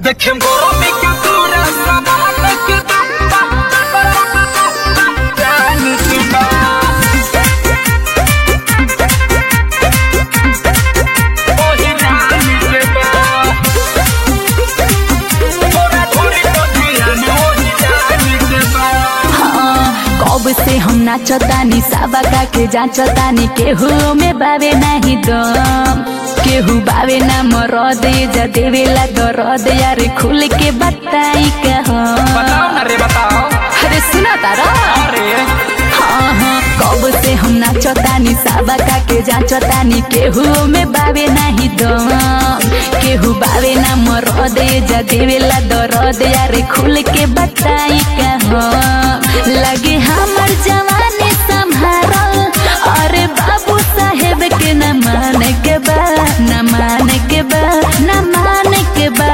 देखे गरमी के तोरा समान के जान के बा ओही जान के बा तोरा थोड़ी तो ध्यान ओही जान के बा कब से हम नाचतानी साबका के जाचतानी केहू में बावे नाही दम केहू बावे ना मरद जा देवेला दरद यार खुल के बताई का हम बताओ ना रे बताओ अरे सुना तारा अरे हाँ हाँ कब से हम नाचतानी साबका के जाचतानी केहू में बावे नाही दम केहू बावे ना मरद जा देवेला दरद यार खुल के बताई का हम लगे हमर जवानी संभारल अरे बाबू साहेब के न माने के बा न माने के बा न माने के बा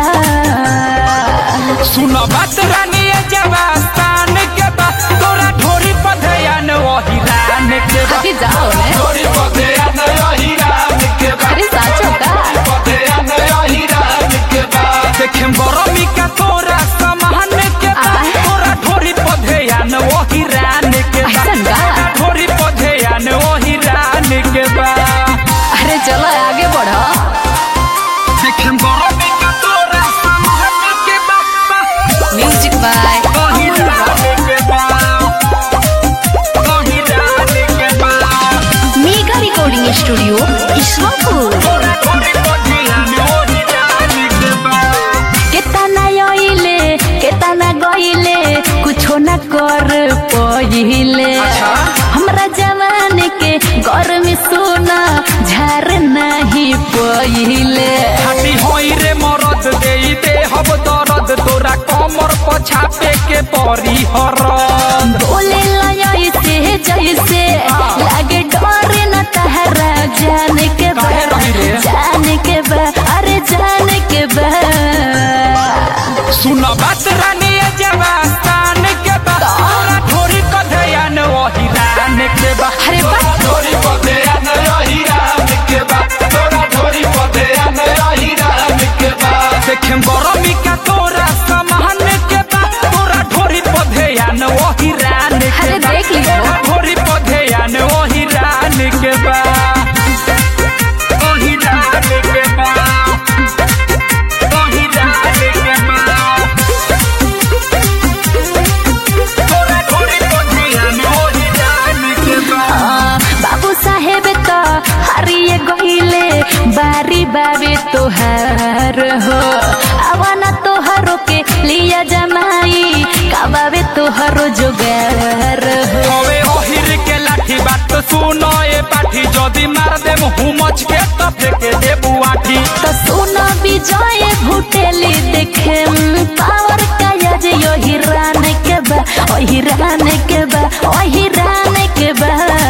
सुनो बात रानी ये जवास्तान के बा तोरा ढोरी पधयान वही रान के बा हटी जाओ ने ढोरी पधयान वही रान के बा अरे साचो का पधयान वही रान के बा देखे गरमी का तोरा समान के बा आय। तोरा ढोरी पधयान वही रान के बा ऐसन का? ढोरी पधयान वही रान के बा अरे चलो आगे बढ़ो देखे गरमी का तोरा समान के बा म्यूजिक बाय वही रान के बा वही रान के बा मेगा रिकॉर्डिंग स्टूडियो ईश्वरपुर केतना आइले केतना गइले कुछो न कर पहिले अच्छा। हमरा जवान के गर्मी सोना झार नहीं पहिले खाटी होई रे मरद देई दे हब दरद तोरा कमर पछापे के परी हरद बोले लय से जैसे लागे डर न तहरा जान के बा काहे रही रे? जान के बा अरे जान के बा सुन बात रानी ये जवास्तान के बा तोरा ढोरी कधयान वही रान के बा अरे बा ढोरी कधयान वही रान के बा तोरा ढोरी कधयान वही रान के बा देखे गरमी का तोरा समान के बा तोरा ढोरी पधयान वही रान के अरे बा देख लीजिए। तोरा ढोरी पधयान वही रान के बा वही रान के बा वही रान के बा तोरा ढोरी पधयान वही रान के बा आ, बाबू साहेब तो हरिए गइले बारी बाबे तोहार हो आवाना तोहरो के लिया जमाई काबावे तोहरो जोगार हो हवे ओहिर के लाठी बात सुनो ए पाठी जदी मार देम हुमच के त फेके देबू आठी तो सुनो विजय भुटेली देखे पावर का यज यो हिरान के बा ओ हिरान के बा ओ हिरान के बा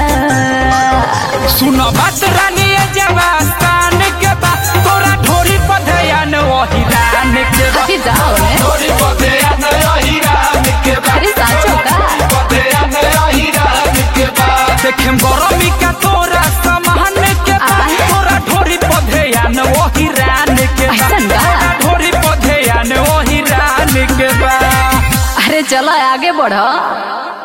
सुनो बात रानी ए जवास्तान के बा तोरा ढोरी पधयान वही रान के बा हटी जाओ ने ढोरी पधयान वही रान के बा अरे साचो का? पधयान वही रान के बा देखे गरमी का तोरा समान के बा आय। तोरा ढोरी पधयान वही रान के बा ऐसन का? तोरा ढोरी पधयान वही रान के बा अरे चलो आगे बढ़ो